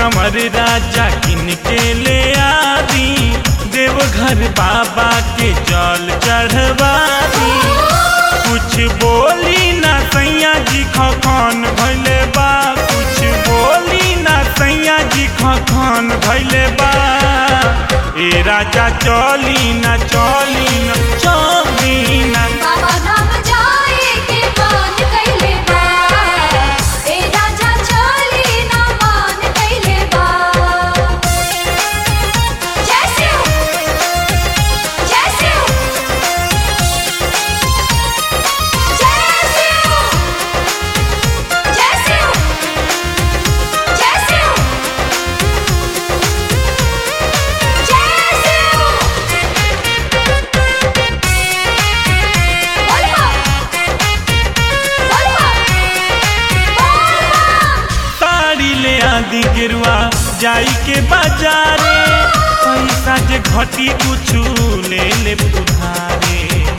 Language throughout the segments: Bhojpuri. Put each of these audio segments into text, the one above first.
कमर राजा किन के ले आदी देवघर बाबा के जल चढ़वा दी कुछ बोली ना सैया जी खखन भैले बा कुछ बोली ना सैया जी खखन भैले बा ए राजा चली ना चली ना चली ना बाबा धाम जाए के मान कैले बा ए राजा चली ना मान कैले बा जय शिव जय शिव जय शिव जय शिव जय शिव जय शिव बोलबा बोलबा बोलबा साड़ी ले आदि गिरुआ जाई के बाजारे पैसा जे घटी कुछु ले ले उधारे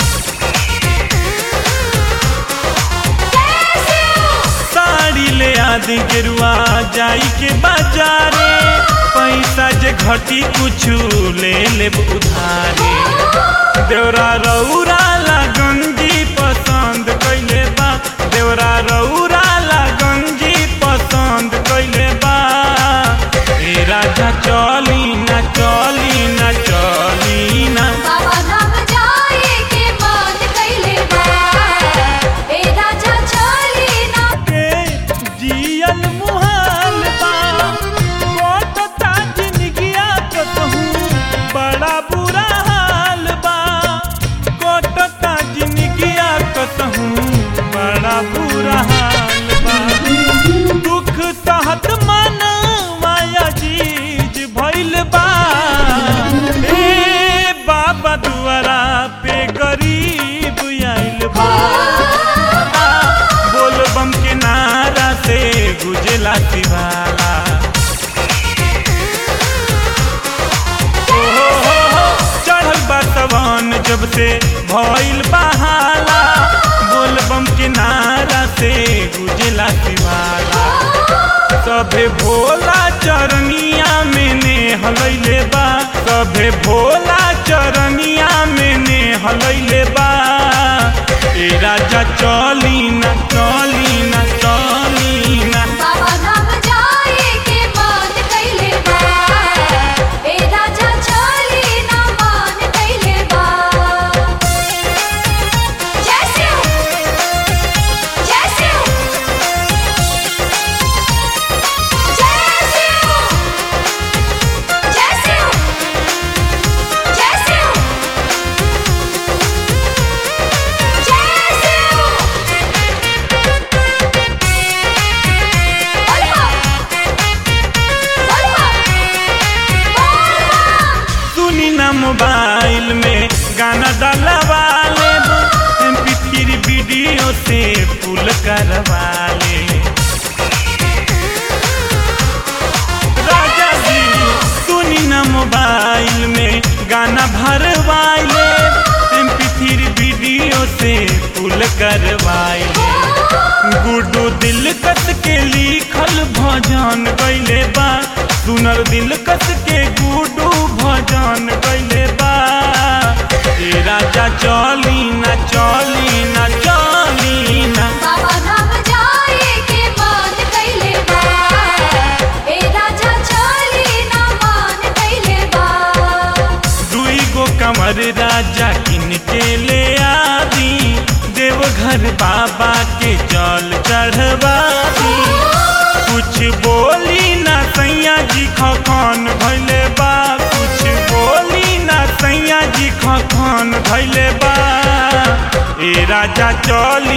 साड़ी ले आदि गिरुआ जाई के बाजारे पैसा जे घटी कुछु ले ले उधारे देवरा रौरा ला गंजी पसंद कैले बा देवरा रौरा ला गंजी पसंद कैले बा ए राजा चली ना चली ना चली ना बाबा धाम जाए के मान कैले बा ए राजा चली ना के जियल मुहाल बा कोटता जिंदगिया कतहू बड़ा बुरा हाल बा कोटता जिंदगिया कतहू बड़ा बुरा हाल बा दुख सहत मन माया जीज भइल बा ए बाबा दुआरा पे गरीब आइल बा बोल बम के नारा से गुजला शिवाला ओ हो हो हो, चढ़ल बा सवन जब से भइल बहाला बोल बम के नारा से गुजला शिवाला सभे भोला चरनिया में ने हलैले बा सभे भोला चरनिया में ने हलैले बा ए राजा चली ना चली ना चली ना बाबा धाम जाए के मान कैले बा ए राजा चली ना मान कैले बा जय शिव जय शिव जय शिव जय शिव जय शिव जय शिव बोलबा बोलबा बोलबा सुनी ना मोबाइल में गाना डलवा ले एमपी थ्री वीडियो से फुल करवा ले राजा जी सुनी ना मोबाइल में गाना भरवाई ले एमपी थ्री वीडियो से फुल करवाई ले गुडू दिल कस के लिखल भजन गैले बा सुनर दिल कस के गुडू भजन गैले बा ए राजा चली ना चली ना चली ना बाबा धाम जाए के मान कैले बा ए राजा चली ना मान कैले बा दुई गो कमर राजा किन के ले आदी देवघर बाबा के जल चढ़वा दी कुछ बोली ना सैया जी खखन भैले बा कुछ बोली ना सैया जी खखन भैले बा ए राजा चल